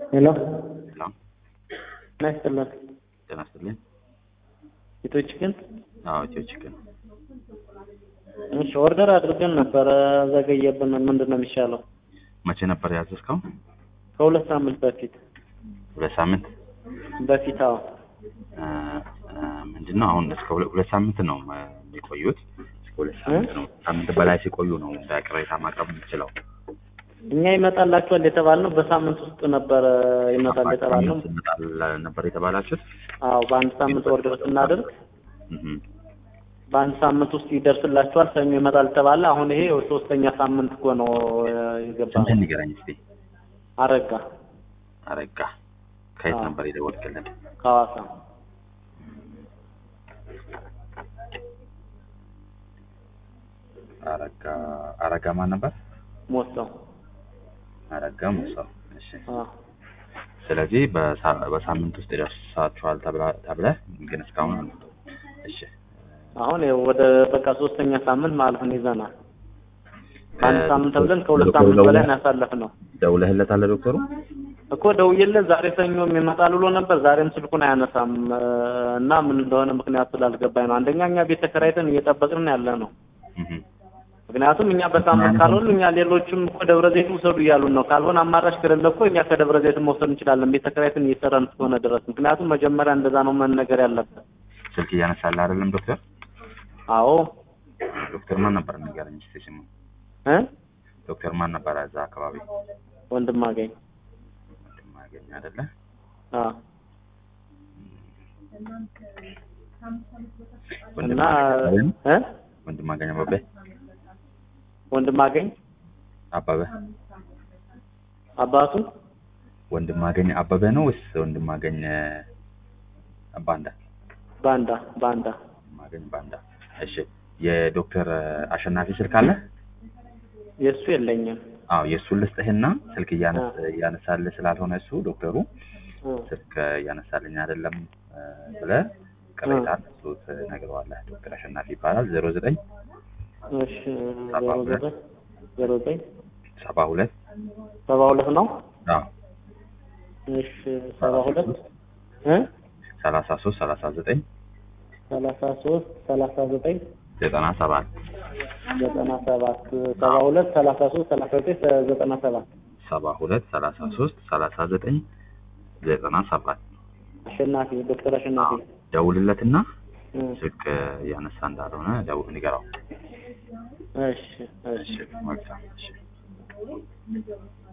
ሄሎ ሰላም ጤና ይስጥልን። ጤና ይስጥልኝ። ኢትዮ ቺክን አዎ ኢትዮ ቺክን እሺ፣ ኦርደር አድርገን ነበረ ዘገየብን። ምንድን ነው የሚሻለው? መቼ ነበር ያዘዝከው? ከሁለት ሳምንት በፊት ሁለት ሳምንት በፊት አዎ። እ፣ እ፣ ምንድን ነው አሁን እስከ ሁለ- ሁለት ሳምንት ነው እ፣ የሚቆዩት። እስከ ሁለት ሳምንት ነው። ሳምንት በላይ ሲቆዩ ነው እንደ ቅሬታ ማቅረብ የምትችለው። እኛ ይመጣላችኋል የተባልነው በሳምንት ውስጥ ነበረ ይመጣል የተባልነው። ሳምንት ይመጣል ነበር የተባላችሁት? አዎ በአንድ ሳምንት ኦርደር ስናደርግ እህ፣ በአንድ ሳምንት ውስጥ ይደርስላችኋል ሰኞ ይመጣል ተባለ። አሁን ይሄ ሶስተኛ ሳምንት እኮ ነው የገባ ስምህን ንገረኝ እስኪ። አረጋ አረጋ ከየት አዎ። ነበር የደወልክልን? ከሐዋሳ አረጋ አረጋ ማን ነበር? ሞተው አረጋ ሙሳው። እሺ አዎ ስለዚህ በሳ- በሳምንት ውስጥ ይደርሳችኋል ተብላ- ተብለህ ግን እስካሁን አልመጡም። እሺ አሁን ይኸው ወደ በቃ ሶስተኛ ሳምንት ማለፍን ይዘናል። ከአንድ እ፣ ሳምንት ተብለን ከሁለት ዶክተሩ ሳምንት በላይ ደውለህ- ነው ያሳለፍነው ደውለህለታል ዶክተሩ? እኮ ደውዬለት ዛሬ ሰኞም ይመጣል ብሎ ነበር። ዛሬም ስልኩን አያነሳም እ፣ እና ምን እንደሆነ ምክንያቱ ስላልገባኝ ነው። አንደኛ እኛ ቤት ተከራይተን እየጠበቅን ያለ ነው። እህ፣ ምክንያቱም እኛ በሳምንት ካልሆን እኛ ሌሎችም እኮ ደብረ ዘይት ውሰዱ እያሉን ነው። ካልሆነ አማራጭ ከሌለ እኮ እኛ ከደብረ ዘይት መውሰድ እንችላለን ቤት ተከራይተን እየሰራን እስከሆነ ድረስ። ምክንያቱም መጀመሪያ እንደዛ ነው መነገር ያለበት። ስልክ እያነሳልህ አይደለም ዶክተር? አዎ ዶክተር ማን ነበር ንገረኝ እስኪ ስሙ። እ ዶክተር ማን ነበር እዛ አካባቢ? ወንድም አገኝ ማገኝ አይደለ? አዎ ወንድም እና አገኝ እ ወንድም አገኝ አበበ ወንድም አገኝ አበበ አባቱ ወንድም አገኝ አበበ ነው ወይስ ወንድም አገኝ እ፣ ባንዳ? ባንዳ ባንዳ ወንድም አገኝ ባንዳ። እሺ የዶክተር አሸናፊ ስልክ አለ? የእሱ የለኝም። አዎ የእሱን ልስጥህና ስልክ እያነስ እያነሳልህ ስላልሆነ እሱ ዶክተሩ እ ስልክ እያነሳልኝ አይደለም እ፣ ብለህ ቅሬታ እሱ ትነግረዋለህ። ዶክተር አሸናፊ ይባላል። ዜሮ ዘጠኝ እሺ ዜሮ ዘጠኝ ዜሮ ዘጠኝ ሰባ ሁለት ሰባ ሁለት ነው። አዎ እሺ ሰባ ሁለት እ ሰላሳ ሶስት ሰላሳ ዘጠኝ ሰላሳ ሶስት ሰላሳ ዘጠኝ ዘጠና ሰባት ዘጠና ሰባት ሰባ ሁለት ሰላሳ ሶስት ሰላሳ ዘጠኝ ዘጠና ሰባት ሰባ ሁለት ሰላሳ ሶስት ሰላሳ ዘጠኝ ዘጠና ሰባት አሸናፊ ዶክተር አሸናፊ ደውልለትና እ ስልክ እያነሳ እንዳልሆነ ደውል ንገረው። እሺ እሺ እሺ መልካም እሺ